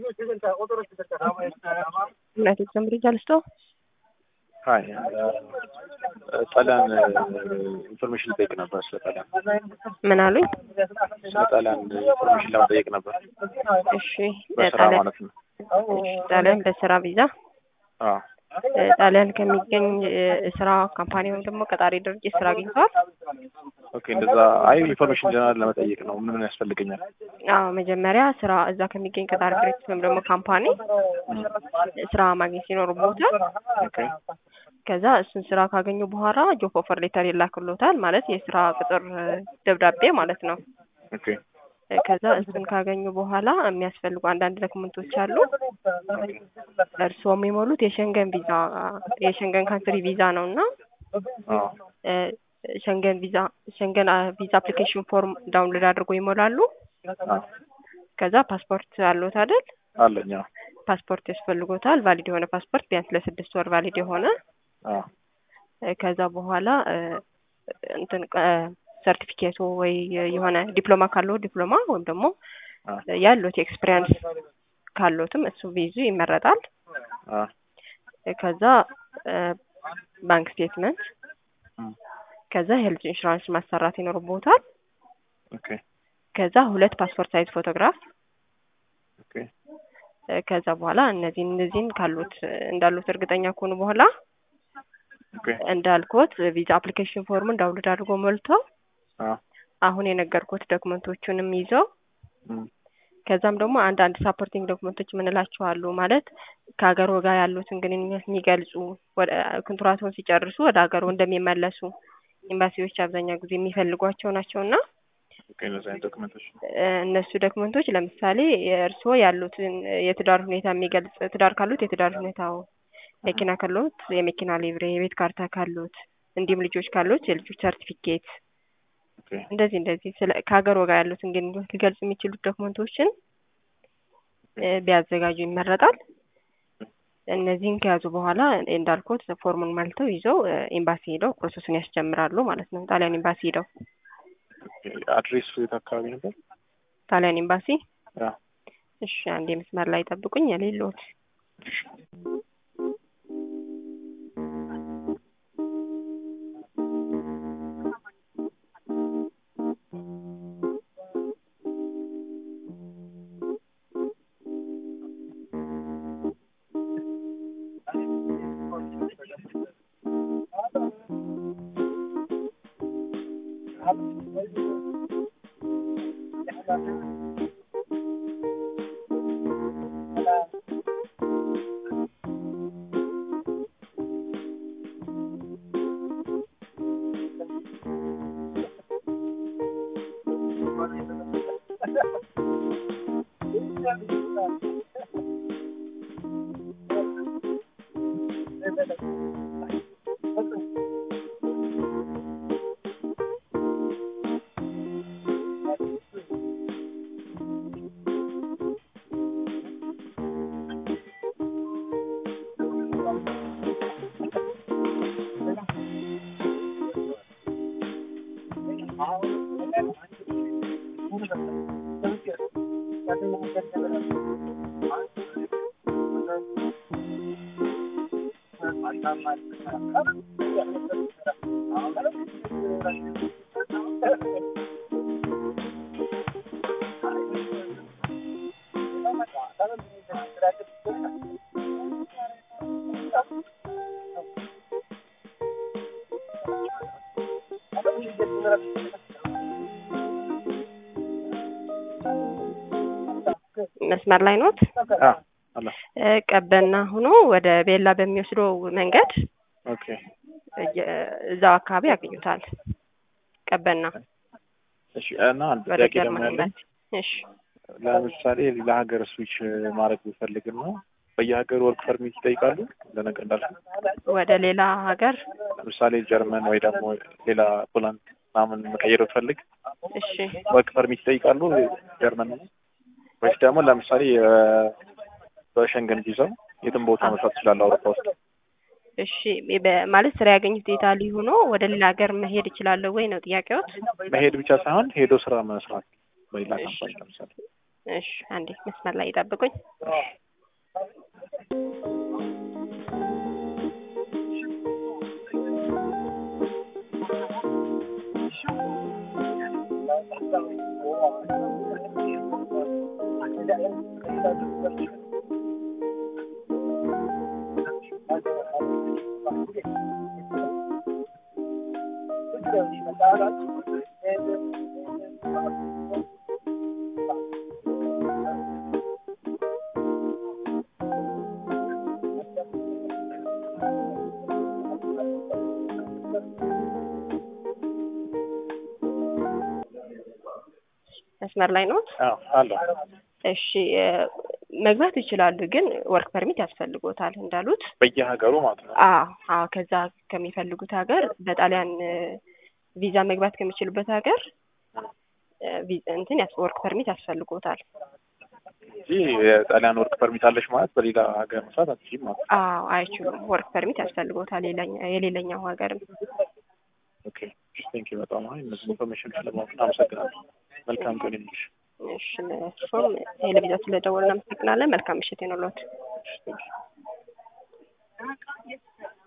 ዩናይትድ ዘምብሪጅ አልስቶ ሀይ ጣሊያን ኢንፎርሜሽን ልጠይቅ ነበር። ስለ ጣሊያን ምን አሉኝ? ስለ ጣሊያን ኢንፎርሜሽን ለመጠየቅ ነበር። እሺ በስራ ጣሊያን ማለት ነው። እሺ፣ ጣሊያን በስራ ቪዛ አዎ እ ጣሊያን ከሚገኝ እ ስራ ካምፓኒ ወይም ደግሞ ቀጣሪ ድርጅት ስራ አግኝተዋል? ኦኬ፣ እንደዛ። አይ ኢንፎርሜሽን ጀነራል ለመጠየቅ ነው። ምን ምን ያስፈልገኛል? አዎ መጀመሪያ ስራ እዛ ከሚገኝ ቀጣሪ ድርጅት ወይም ደግሞ ካምፓኒ ስራ ማግኘት ይኖርቦታል። ኦኬ ከዛ እሱን ስራ ካገኙ በኋላ ጆብ ኦፈር ሌተር ይላክሎታል። ማለት የስራ ቅጥር እ ደብዳቤ ማለት ነው። ኦኬ እ ከዛ እሱን ካገኙ በኋላ የሚያስፈልጉ አንዳንድ ዶክመንቶች አሉ። እርስዎ የሚሞሉት የሸንገን ቪዛ የሸንገን ካንትሪ ቪዛ ነው እና አዎ እ ሸንገን ቪዛ ሸንገን አ ቪዛ አፕሊኬሽን ፎርም ዳውንሎድ አድርጎ ይሞላሉ። አዎ ከዛ ፓስፖርት አለዎት አይደል? አለኝ። አዎ ፓስፖርት ያስፈልጎታል። ቫሊድ የሆነ ፓስፖርት ቢያንስ ለስድስት ወር ቫሊድ የሆነ አዎ እ ከዛ በኋላ እ እንትን ሰርቲፊኬቱ ወይ የሆነ ዲፕሎማ ካለው ዲፕሎማ ወይም ደግሞ አዎ ያሉት ኤክስፒሪያንስ ካሉትም እሱ ቢይዙ ይመረጣል። አዎ እ ከዛ እ ባንክ ስቴትመንት እም፣ ከዛ ሄልዝ ኢንሹራንስ ማሰራት ይኖርቦታል። ኦኬ ከዛ ሁለት ፓስፖርት ሳይዝ ፎቶግራፍ ኦኬ እ ከዛ በኋላ እነዚህን እነዚህን ካሉት እ እንዳሉት እርግጠኛ ከሆኑ በኋላ ኦኬ እንዳልኩት ቪዛ አፕሊኬሽን ፎርሙን ዳውንሎድ አድርጎ ሞልተው አዎ አሁን የነገርኩት ዶክመንቶቹንም ይዘው እም፣ ከዛም ደግሞ አንዳንድ ሳፖርቲንግ ዶክመንቶች የምንላቸው አሉ። ማለት ከሀገር ጋር ያሉትን ግንኙነት የሚገልጹ ወደ ኮንትራቱን ሲጨርሱ ወደ ሀገሩ እንደሚመለሱ ኤምባሲዎች አብዛኛው ጊዜ የሚፈልጓቸው ናቸው እና ኦኬ እነዚህ አይነት ዶክመንቶች እ እነሱ ዶክመንቶች ለምሳሌ የእርስዎ ያሉትን የትዳር ሁኔታ የሚገልጽ ትዳር ካሉት የትዳር ሁኔታው፣ መኪና ካሉት የመኪና ሊብሬ፣ የቤት ካርታ ካሉት እንዲሁም ልጆች ካሉት የልጆች ሰርቲፊኬት ኦኬ እንደዚህ እንደዚህ ስለ ከሀገር ጋር ያሉትን ግንኙነት ሊገልጽ የሚችሉት ዶክመንቶችን እ ቢያዘጋጁ ይመረጣል። እነዚህን ከያዙ በኋላ እንዳልኩት ፎርሙን መልተው ይዘው እ ኤምባሲ ሄደው ፕሮሰሱን ያስጀምራሉ ማለት ነው። ጣሊያን ኤምባሲ ሄደው አድሬሱ የት አካባቢ ነበር? ጣሊያን ኤምባሲ አዎ እሺ፣ አንዴ መስመር ላይ ጠብቁኝ። የሌሎት መስመር ላይ ኖት? አዎ አለ እ ቀበና ሆኖ ወደ ቤላ በሚወስደው መንገድ ኦኬ እየ- እዛው አካባቢ ያገኙታል። ቀበና እሺ እና አንድ ወደ ጥያቄ ደግሞ ጀርመን ያለኝ ኤምባሲ። እሺ ለምሳሌ ሌላ ሀገር ስዊች ማድረግ ብፈልግና በየሀገሩ ወርክ ፐርሚት ይጠይቃሉ ለነገ እንዳልኩ ወደ ሌላ ሀገር ለምሳሌ ጀርመን ወይ ደግሞ ሌላ ፖላንድ ምናምን መቀየር ብፈልግ እሺ ወርክ ፐርሚት ይጠይቃሉ ጀርመን ነው ወይስ ደግሞ ለምሳሌ የ- በሸንገን ቪዛው የትም ቦታ መስራት ይችላል አውሮፓ ውስጥ እሺ በ- ማለት ስራ ያገኙት ኢታሊ ሆኖ ወደ ሌላ ሀገር መሄድ እችላለሁ ወይ ነው ጥያቄዎት? መሄድ ብቻ ሳይሆን ሄዶ ስራ መስራት በሌላ ካምፓኒ ለምሳሌ እሺ አንዴ መስመር ላይ ይጠብቁኝ። መስመር ላይ ነው። አዎ አለ። እሺ እ መግባት ይችላሉ፣ ግን ወርክ ፐርሚት ያስፈልጎታል እንዳሉት። በየሀገሩ ማለት ነው። አዎ አዎ፣ ከዛ ከሚፈልጉት ሀገር በጣሊያን እ ቪዛ መግባት ከሚችሉበት ሀገር እ ቪ- እንትን ያስ ወርክ ፐርሚት ያስፈልጎታል። እንጂ የጣሊያን ወርክ ፐርሚት አለሽ ማለት በሌላ ሀገር መስራት አትችይም ማለት ነው። አዎ አይችሉም። ወርክ ፐርሚት ያስፈልጎታል የሌላኛ- የሌላኛው ሀገርም። ኦኬ ቴንክ ዩ በጣም አይ እነዚህ ኢንፎርሜሽን ስለማወቅ አመሰግናለሁ። መልካም ቀን ይሁንልሽ። እሺ ለእርሶም ቴሌቪዥን ስለደወልን እናመሰግናለን። መልካም ምሽት ይሁንልዎት። ቴንክ ዩ